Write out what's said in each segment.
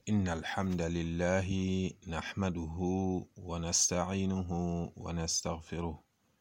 إن الحمد لله نحمده ونستعينه ونستغفره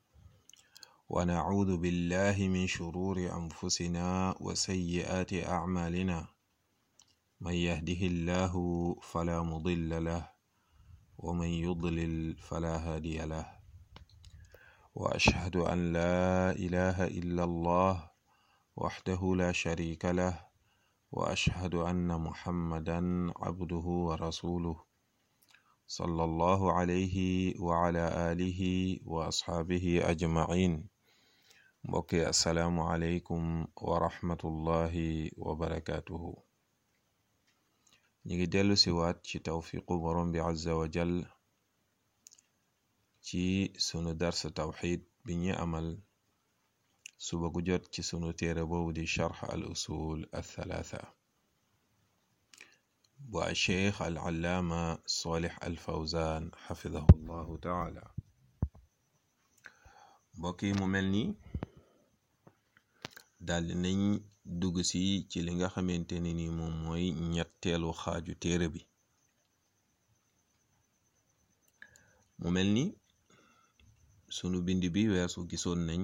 ونعوذ بالله من شرور أنفسنا وسيئات أعمالنا من يهده الله فلا مضل له ومن يضلل فلا هادي له وأشهد أن لا إله إلا الله وحده لا شريك له وأشهد أن محمدا عبده ورسوله صلى الله عليه وعلى آله وأصحابه أجمعين mbokki asalaamu aleykum wa rahmatullahi wa barakaatuhu ñu ngi dellu si waat ci tawfiqu borom bi azza wa jal ci sunu dars tawxid bi ñu amal suba gu jot ci sunu téere boobu di charx al usul althalatha bu a cheikh al allaama solix al fawzan xafidahu llahu taala mbokk yi mu mel ni daldi nañ dugg si ci li nga xamante ne ni moom mooy ñetteelu xaaju téere bi mu mel ni sunu bind bi weesu gisoon nañ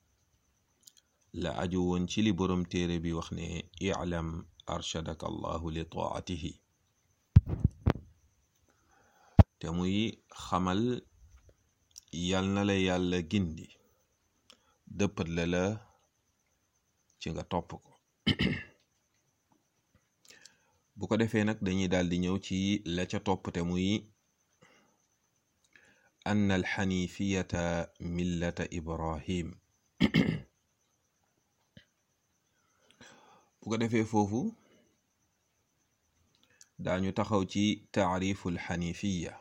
la aju woon ci li boroom téere bi wax ne i'lam arshadaka allahu li taatihi te muy xamal yal na la yàlla gindi dëppat la la ci nga topp ko bu ko defee nag dañuy daal di ñëw ci la ca topp te muy ann alxanifiyata millata ibrahim bu ko defee foofu daañu taxaw ci taarifu alxanifiya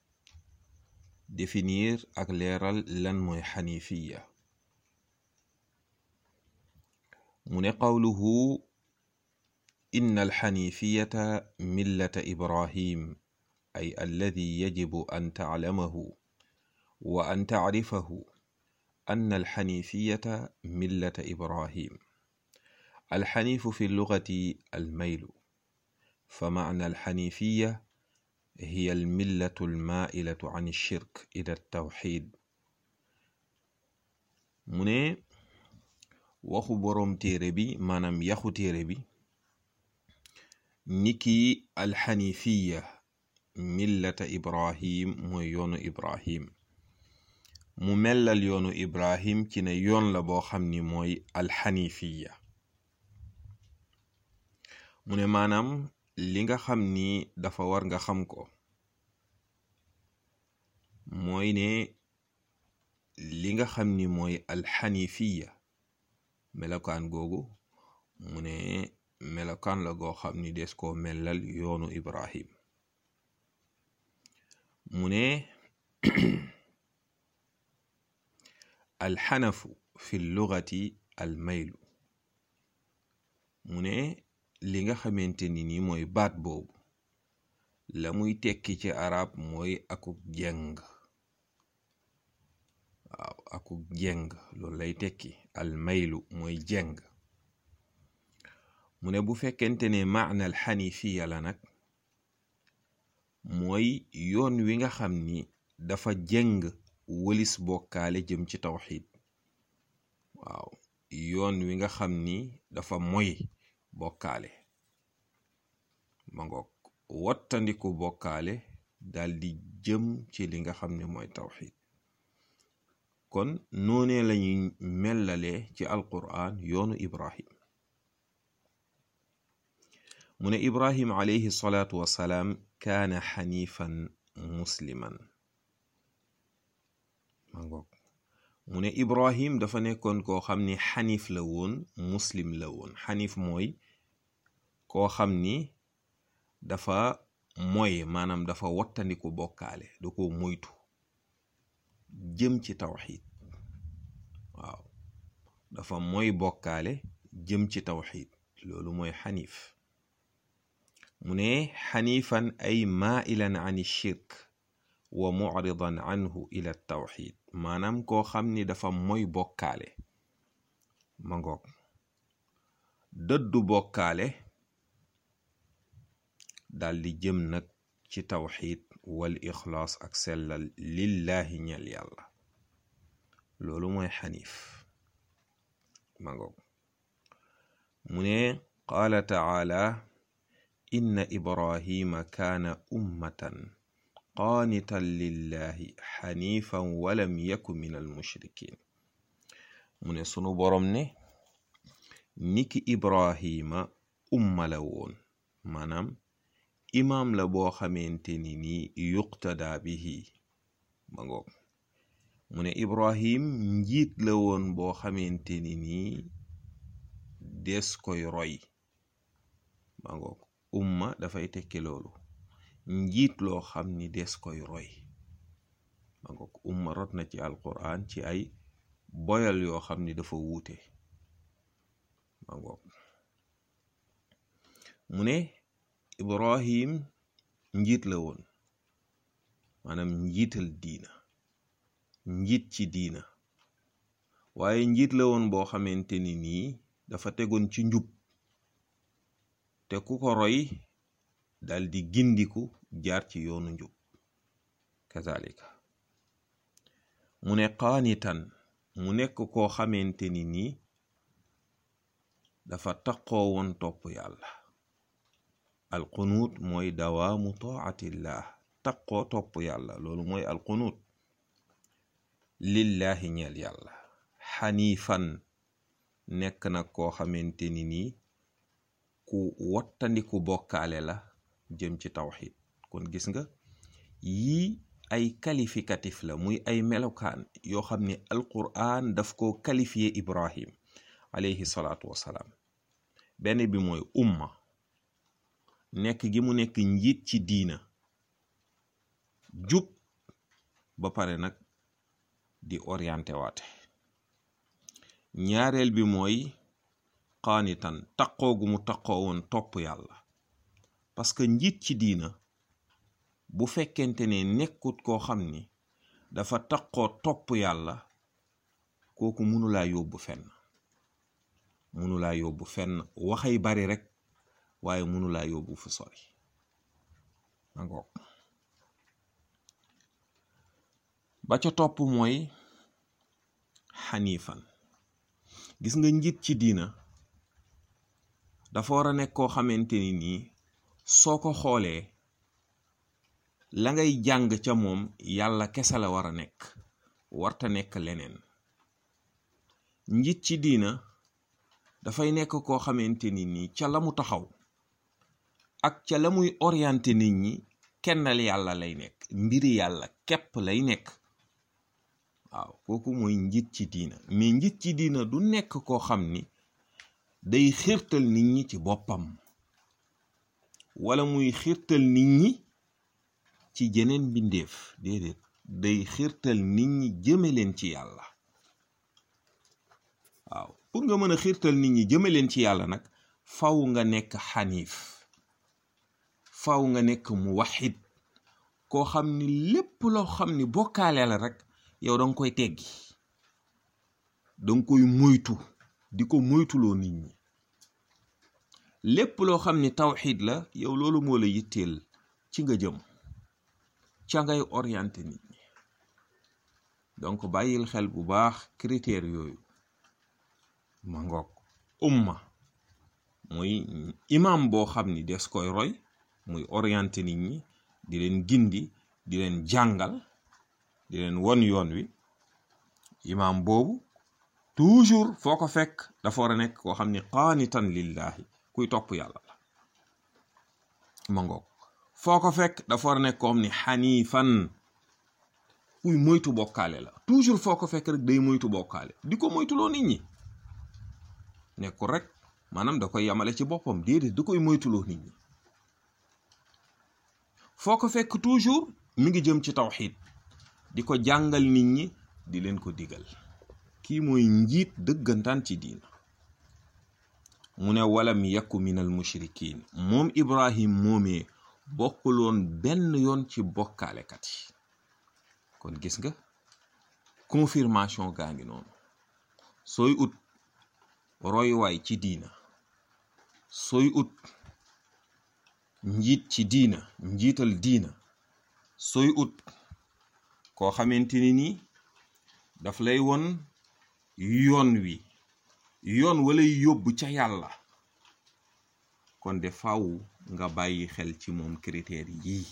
définir ak leeral lan mooy xanifiya mu ne qawluhu inna alxanifiyata millata ibrahim ay alladi yajibu an taclamahu wa an tacrifahu anna alxanifiyata millata ibrahim alxanifu fi llugati almaylu فمعنى الحنيفية هي الملة المائلة عن الشرك إلى التوحيد mu ne waxu boroom téere bi maanaam yaxu téere bi niki alxanifiya millata ibrahim mooy yoonu ibrahim mu mellal yoonu ibrahim ci ne yoon la boo xam ni mooy alxanifiya mu ne maanaam li nga xam ni dafa war nga xam ko mooy ne li nga xam ni mooy alxanifiya melokaan googu mu ne melokaan la goo xam ni des koo mellal yoonu ibrahim mu ne alxanafu fi lugati almaylu mu ne li nga xamante ni ni mooy baat boobu la muy tekki ci arab mooy akuk jeng waaw akuk jeng loolu lay tekki almaylu mooy jeng mu ne bu fekkente ne maana al xanifiya la nag mooy yoon wi nga xam ni dafa jeng wëlis bokkaale jëm ci tawxid waaw yoon wi nga xam ni dafa moy bokkaale ma ngoog wattandiku bokkaale dal di jëm ci li nga xam ne mooy tawxid kon noonee lañuy mellalee ci alquran yoonu ibrahim mu ne ibrahim alayhi salaatu wassalaam kaana xanifan musliman ma ngoog mu ne ibrahim dafa nekkoon koo xam ni xanif la woon muslim la woon xanif mooy koo xam ni dafa moy maanaam dafa wattandiku bokkaale da ko moytu jëm ci tawxid waaw dafa moy bokkaale jëm ci tawxid loolu mooy xanif mu ne xanifan ay mailan an shirk wa mucridan anhu ila tawxid maanaam koo xam ni dafa moy bokkaale ma ngoog dëddu bokkaale daldi jëm nag ci tawxiid wal ixlaas ak sellal lillahi ñel yàlla loolu mooy xanif mangoog mu ne qaala taala inna ibrahima kaana ummatan qaanitan lillahi xanifan walam yaku min almushrikin mu ne sunu boroom ne niki ibrahima umma la woon maanaam imaam la boo xamante ni nii yuqtada bihi ma ngoog mu ne ibrahim njiit la woon boo xamante ni nii des koy roy ma ngoog umma dafay tekki loolu njiit loo xam ni des koy roy ma ngoog umma rot na ci alquran ci ay boyal yoo xam ni dafa wuute ma ngoog mu ne ibrahim njiit la woon maanaam njiital diina njiit ci diina waaye njiit la woon boo xamante ni nii dafa tegoon ci njub te ku ko roy dal di gindiku jaar ci yoonu njub kazalika mu ne qaanitan mu nekk koo xamante ni nii dafa taqoo woon topp yàlla alqunuut mooy dawaamu taatillah taqoo topp yàlla loolu mooy alqunuut lillahi ñeel yàlla xaniifan nekk nag koo xamante ni nii ku wattandiku bokkaale la jëm ci tawxid kon gis nga yii ay qualificatif la muy ay melokaan yoo xam ne alquran daf ko qualifié ibrahim alayhi salaatu wassalaam benn bi mooy umma nekk gi mu nekk njiit ci diina jub ba pare nag di orienté waate ñaareel bi mooy qaanitan taqoo gu mu taqoo woon topp yàlla parce que njiit ci diina bu fekkente ne nekkut koo xam ni dafa taqoo topp yàlla kooku mënulaa yóbbu fenn mënulaa yóbbu fenn waxay bari rek waaye mënulaa yóbbu fu sori angoog ba ca topp mooy xaniifan gis nga njiit ci diina dafa war a nekk koo xamante ni nii soo ko xoolee la ngay jàng ca moom yàlla kese la war a nekk warta nekk leneen njiit ci diina dafay nekk koo xamante ni nii ca la mu taxaw ak ca la muy orienté nit ñi kennal yàlla lay nekk mbiri yàlla képp lay nekk waaw kooku mooy njiit ci diina mais njiit ci diina du nekk koo xam ni day xiirtal nit ñi ci boppam wala muy xiirtal nit ñi ci jeneen mbindeef déedéet day xiirtal nit ñi jëme leen ci yàlla waaw pour nga mën a xiirtal nit ñi jëme leen ci yàlla nag faw nga nekk xaniif faw nga nekk mu waxid koo xam ni lépp loo xam ni bokkaale la rek yow danga koy teggi danga koy moytu di ko moytuloo nit ñi lépp loo xam ni tawxid la yow loolu moo la yitteel ci nga jëm ca ngay orienté nit ñi donc bàyyil xel bu baax critères yooyu ma ngoog umma muy imam boo xam ni des koy roy muy orienté nit ñi di leen gindi di leen jàngal di leen won yoon wi imam boobu toujours foo ko fekk dafa war a nekk koo xam ni qaanitan lillahi kuy topp yàlla la ma ngoog foo ko fekk dafa war a nekk koo xam ni xaniifan kuy moytu bokkaale la toujours foo ko fekk rek day moytu bokkaale di ko moytuloo nit ñi nekkul rek maanaam da koy yamale ci boppam déedéet da koy moytuloo nit ñi foo ko fekk toujours mi ngi jëm ci tawxid di ko jàngal nit ñi di leen ko digal kii mooy njiit dëggantaan ci diina mu ne walam yakku minal mushrikin moom ibrahim moomee bokkuloon benn yoon ci bokkaalekat yi kon gis nga confirmation gaa ngi noonu sooy ut roywaay ci diina sooy ut njiit ci diina njiital diina sooy ut koo xamante ni nii daf lay won yoon wi yoon walay yóbbu ca yàlla kon de faw nga bàyyi xel ci moom critères yii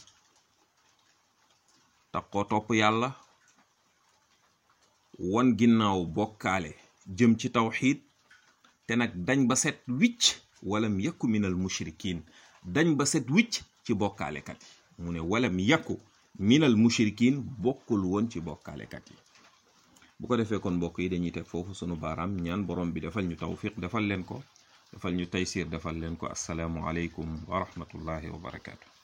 tax koo topp yàlla won ginnaaw bokkaale jëm ci tawxiid te nag dañ ba set wicc walam yakku minal mushrikin dañ ba set wicc ci bokkaalekat yi mu ne walam yakku minal mushrikin bokkul woon ci bokkaalekat yi bu ko defee kon mbokk yi dañuy teg foofu sunu baaraam ñaan borom bi defal ñu tawfiq defal leen ko defal ñu taysir defal leen ko assalaamu aleykum wa rahmatullahi wa barakaatu